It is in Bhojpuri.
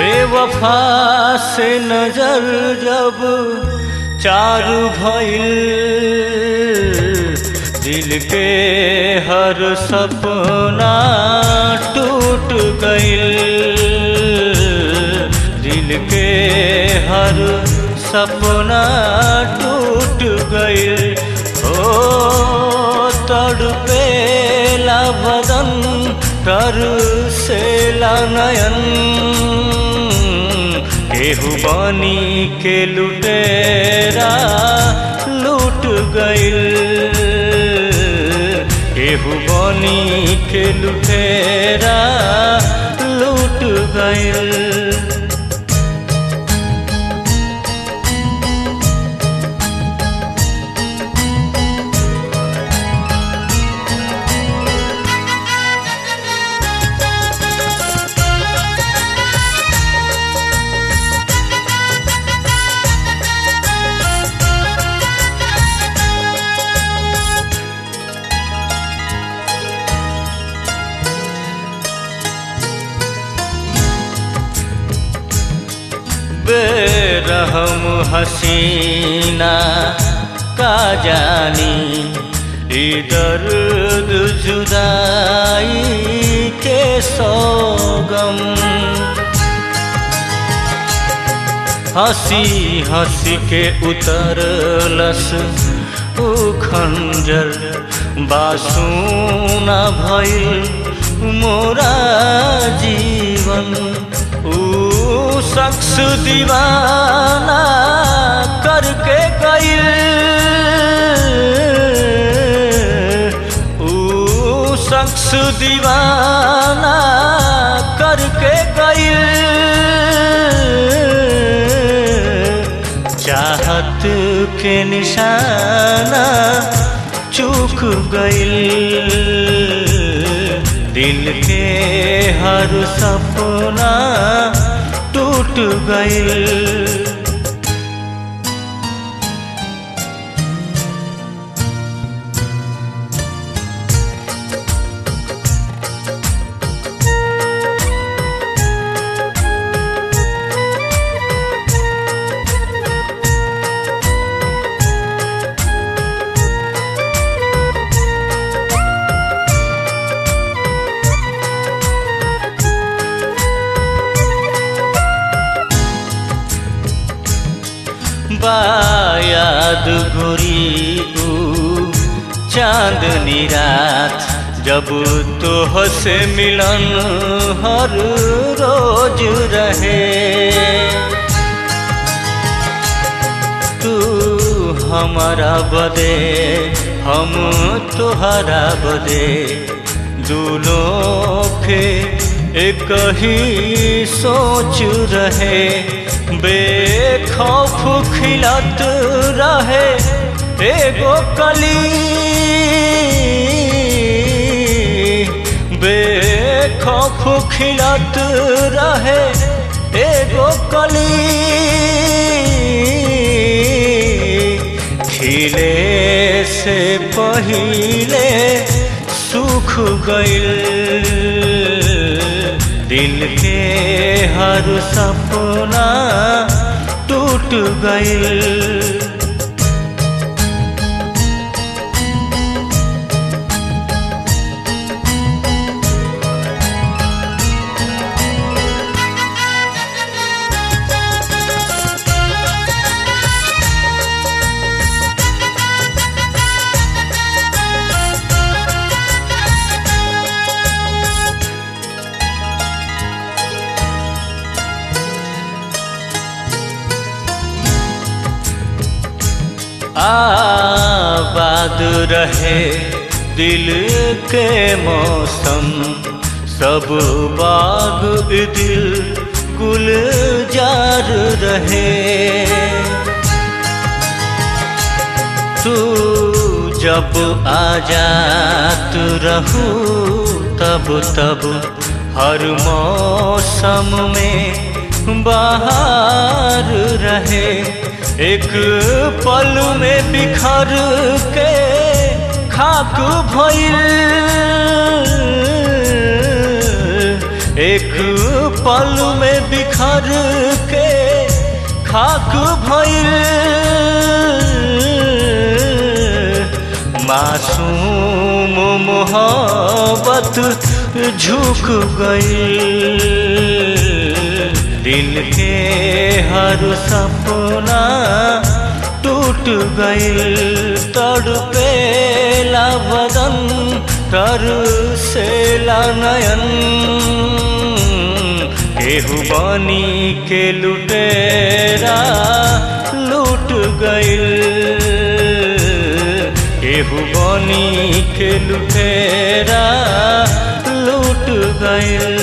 बेवफा से नजर जब चारू भइल दिल के हर सपना टूट गइल दिल के हर सपना टूट गइल ओ तड़पेला बदन तर से नयन केहू बनी के लुटेरा लूट गइल केहू बनी के लुटेरा लूट गइल बेरहम हसीना का जानी ई दर्द जुदाई के सोगम हंसी हंसी के उतरलस उ खंजर बासूना भइल मोरा जीवन ऊ शख्स दीवाना करके गइल ऊ शख्स दीवाना करके गइल चाहत के निशाना चूक गइल दिल के हर सपना टूट गइल बायाद गोरी ऊ चांदनी रात जब तोह से मिलन हर रोज रहे तू हमारा बदे हम तुहरा बदे दूलों के एक ही सोच रहे बेखौफ खिलत रहे एगो कली बेखौफ खिलत रहे एगो कली खिले से पहिले सूख गइल दिल के हर सपना टूट गइल आबाद रहे दिल के मौसम सब बाग दिल गुलजार रहे तू जब आजात रहू तब तब हर मौसम में बाहर रहे एक पल में बिखर के खाक भइल एक पल में बिखर के खाक भइल मासूम मोहब्बत झुक गई दिल के हर सपना टूट गई तड़पेला बदन तर से नयन केहू बनी के लुटेरा लूट गइल केहू बनी के लुटेरा लूट गइल